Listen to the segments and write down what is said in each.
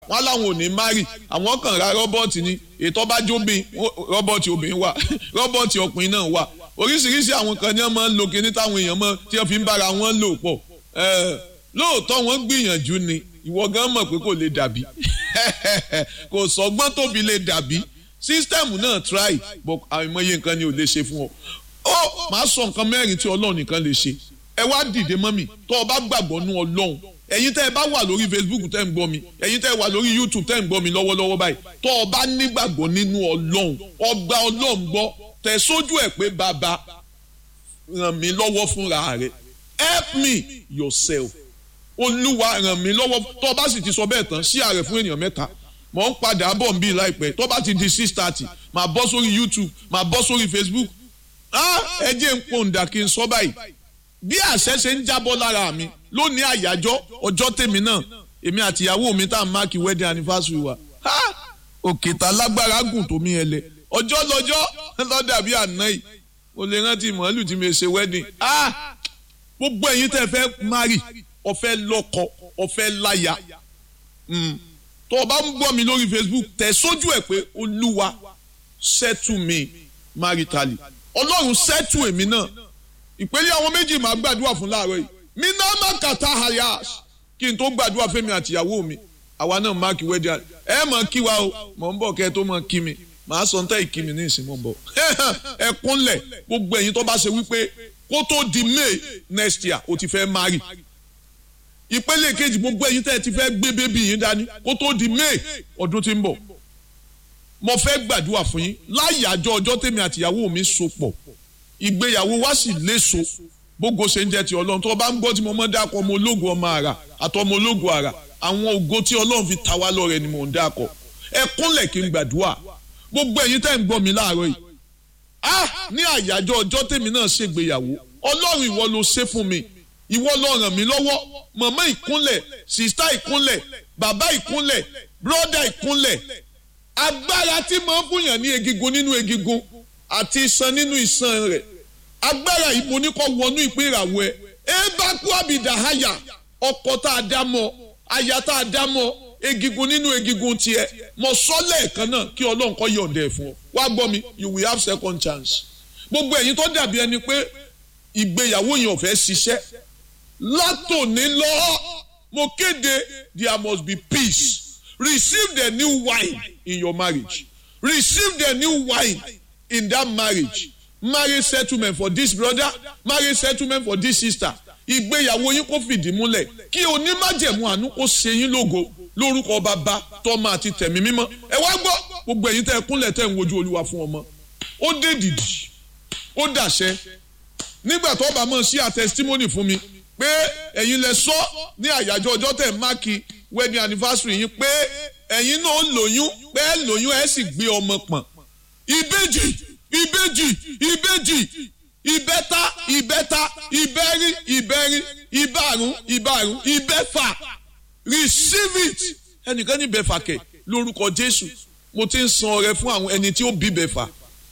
wọn láwọn ò ní márì àwọn kàn ra rọ́bọ̀tì ni ètò bá jóbin rọ́bọ̀tì obìnrin wà rọ́bọ̀tì ọkùnrin náà wà oríṣiríṣi àwọn kan ní wọn máa ń lo kíní táwọn èèyàn mọ tí wọn fi ń bára wọn lò pọ̀ lóòótọ́ wọ́n gbìyànjú ni ìwọ gan mọ̀ pé kò lè dàbí kò sọgbọ́n tóbi lè dàbí sísítẹ́ẹ̀mù náà try but àìmọye nǹkan ni ò lè ṣe fún ọ. ó máa sọ nǹkan mẹ́rin tí ọlọ́run nìkan lè ṣe ẹ wá dìde mọ́mì tó o bá gbàgbọ́ nú ọlọ́run ẹ̀yin tẹ́ ẹ bá wà lórí Facebook tẹ́ ń gbọ́ mi ẹ̀yin tẹ́ ẹ wà lórí YouTube tẹ́ ń gbọ́ mi lọ́wọ́lọ́wọ́ báyìí tó o bá nígbàgbọ́ nínú ọlọ́run ọgbà ọlọ́run gbọ́ tẹ̀ sójú ẹ̀ pé bàbá ràn mí lọ́wọ́ fúnra rẹ̀ help me yourself olúwa ràn mí lọ́wọ́ tó o bá sì ti sọ bẹ́ẹ̀ tán sí ààrẹ fún ènìyàn mẹ́ta mọ̀ ń padà bọ̀ ń bí láìpẹ́ tó bá ti di six thirty máa bọ́ sórí YouTube máa bọ́ sórí Facebook ẹ jẹ́ ń pòǹdà kí n sọ báyìí bí àṣẹ ṣe ń jábọ́ lára mi lónìí àyájọ́ ọjọ́ tèmi náà èmi àti ìyàwó mi tá à ń máàkì wedding anniversary wa òkè tá lágbára gùn tó mi ẹlẹ ọjọ́ lọ́jọ́ lọ́dà bí àná yìí mo lè rántí màálù tí mi ṣe wedding gbogbo ẹ̀yin tẹ́ fẹ́ marry ọ̀fẹ́ lọ́kọ ọ̀fẹ́ láya tó o bá ń gbọ́ mi lórí Facebook tẹ̀ sójú ẹ̀ pé olúwa settle me maritally ọlọ́run settle èmi náà ìpele àwọn méjì máa gbàdúrà fún láàárọ̀ yìí mi náà má kàtà hayas kí n tó gbàdúrà fẹ́mi àtìyàwó mi àwa náà máàkì wedding ẹ mọ̀ kí wa o mọ̀ ń bọ̀ kẹ́ ẹ tó mọ̀ kí mi màá sọ ntẹ́ ìkí mi ní ìsìn mọ̀ ń bọ̀ ẹ kúnlẹ̀ gbogbo ẹ̀yin tó bá ṣe wípé kó tó di May next year o ti fẹ́ marry ìpele kejì gbogbo ẹ̀yin tẹ́ ẹ ti fẹ́ gbé bébí yín dání kó tó di May ọdún tí ń bọ̀ mo fẹ́ gbàdúrà fún yín láyàjọ ọjọ́ tèmi àtìyàwó mi so pọ̀ ìgbéyàwó wa sì léso gbogbo ṣe ń jẹ́ ti ọlọ́run tó o bá ń gbọ́ tí mo mọ́ dákọ̀ ọmọ ológun ọmọ àrà àtọmọ ológun àrà àwọn ògo tí ọlọ́run fi ta wá lọ́rẹ ni mò ń dákọ̀ ẹ kúnlẹ̀ kí n gbàdúrà gbogbo ẹ̀yin tẹ́ ń gbọ́ mi láàárọ̀ yìí ah ní àyájọ́ ọjọ́ tèmi náà ṣègbéyàwó ọlọ́run ìwọ ló ṣe fún mi ìwọ ló ràn mí lọ́wọ́ màmá ìkúnlẹ̀ sìstá ìkúnlẹ̀ bàbá ìkúnlẹ̀ bróda ìkúnlẹ̀ agbára tí máa ń fúnyàn ní egigun nínú egigun àti iṣan nínú iṣan rẹ̀ agbára yìí mo ní kó wọnú ìpín ìràwọ̀ ẹ ẹ bá kú àbìdá àyà ọkọ tá a dá mọ́ aya tá a dá mọ́ egigun nínú egigun tiẹ̀ mọ sọ lẹ́ẹ̀kan náà kí Ọlọ́run kó yọ̀ǹda ẹ̀ fún ọ wá gbọ́ mi you will have second chance gbogbo ẹ̀yin tó dàbí ẹni pé ìgbéyàwó yẹn ò fẹ́ ṣiṣẹ́ látòní lọ mo kéde there must be peace receive the new wine in your marriage receive the new wine in that marriage marriage settlement for this brother marriage settlement for this sister ìgbéyàwó yín kó fìdí múlẹ̀ kí onímájẹ̀mú àánú kó ṣe yín lógo lórúkọ bàbá tọ́mọ àti tẹ̀mí mímọ́ ẹ wá gbọ́ gbogbo ẹ̀yin tẹ́ ẹ kúnlẹ̀ tẹ́ ń wojú olúwa fún ọmọ ó dé dìdì ó dàṣẹ nígbà tó bá mọ̀ sí a testimony fún mi pé ẹ̀yin lẹ sọ ní àyájọ́ ọjọ́ tẹ̀ máàkì wedding anniversary yín pé ẹ̀yin náà lóyún pé ẹ lóyún ẹ sì gbé ọmọ pọ̀n ìbejì ìbejì ìbejì ìbẹ́ta ìbẹ́ta ìbẹ́rí ìbẹ́rí ìbárùn ìbárùn ìbẹ́fà receive it ẹnìkan ní bẹ́fà kẹ̀ lórúkọ Jésù mo ti ń san ọrẹ fún àwọn ẹni tí ó bí bẹ́fà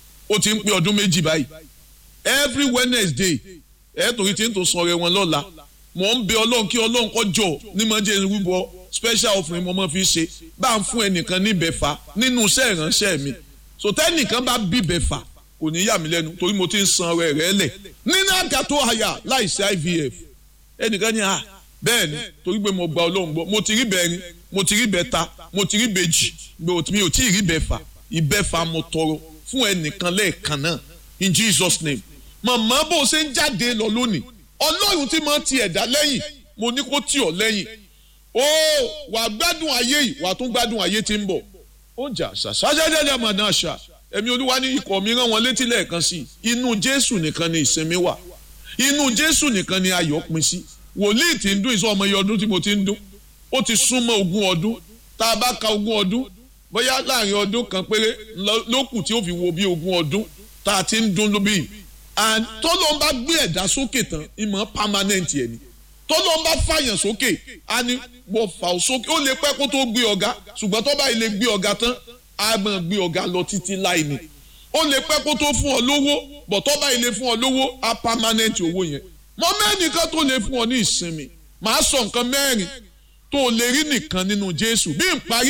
ó ti ń pé ọdún méjì báyìí every Wednesday ẹ torí tí ń tó san ọrẹ wọn lọ́la mò ń bẹ Ọlọ́run kí Ọlọ́run kó jọ ní mọ̀ jẹ́ rúbọ special offering mo máa fi ṣe bá ń fún ẹnìkan ní bẹ́fà nínú iṣẹ́ ìránṣẹ́ mi so tẹ́nìkan bá bí bẹ́fà kò ní yà mí lẹ́nu torí mo ti ń san ọrẹ rẹ lẹ̀ nínú àga tó àyà láìsí IVF ẹnìkan ní à bẹ́ẹ̀ ni torí pé mo gba Ọlọ́run gbọ́ mo ti rí bẹ́ẹ̀rin mo ti rí bẹ́ẹ̀ta mo ti rí bẹ́ẹ̀jì mi ò tí ì rí bẹ́ẹ̀fà ìbẹ́fà mo tọrọ fún ẹnìkan lẹ́ẹ̀kan náà in Jesus name màmá bó o ṣe ń jáde lọ lónìí Ọlọ́run tí mo ti ẹ̀dá lẹ́yìn mo ní kó tì ọ́ lẹ́yìn ó wàá gbádùn ayé yìí wàá tún gbádùn ayé tí ń bọ̀ ó jà ṣàṣàṣàṣàṣà màdà àṣà ẹ̀mí olúwa ní ikọ̀ mi rán wọn létí lẹ́ẹ̀kan sí inú jésù nìkan ni ìsinmi wà inú jésù nìkan ni ayọ̀ pin sí wòlíì tí ń dún ìsọ ọmọ iye ọdún tí mo ti ń dún ó ti súnmọ́ ogún ọdún tá a bá ka ogún ọdún bóyá láàrin ọdún kan péré ló kù tí ó fi wo bí ogún ọdún tá a ti ń dún lóbi and tọ́lọ́ ń bá gbé ẹ̀dá sókè tán ìmọ̀ permanent ẹ̀ ni tọ́lọ́ ń bá fàyàn sókè á ní mo fà ó sókè ó lè pẹ́ kó tó gbé ọ̀gá ṣùgbọ́n tó bá ilé gbé ọ̀gá tán a máa gbé ọ̀gá lọ títí láì ní ó lè pẹ́ kó tó fún ọ lówó bọ̀tọ́ bá ilé fún ọ lówó a permanent owó yẹn mọ mẹ́nìkan tó lè fún ọ ní ìsinmi màá sọ nǹkan mẹ́rin tó o lè rí nìkan nínú Jésù bí n parí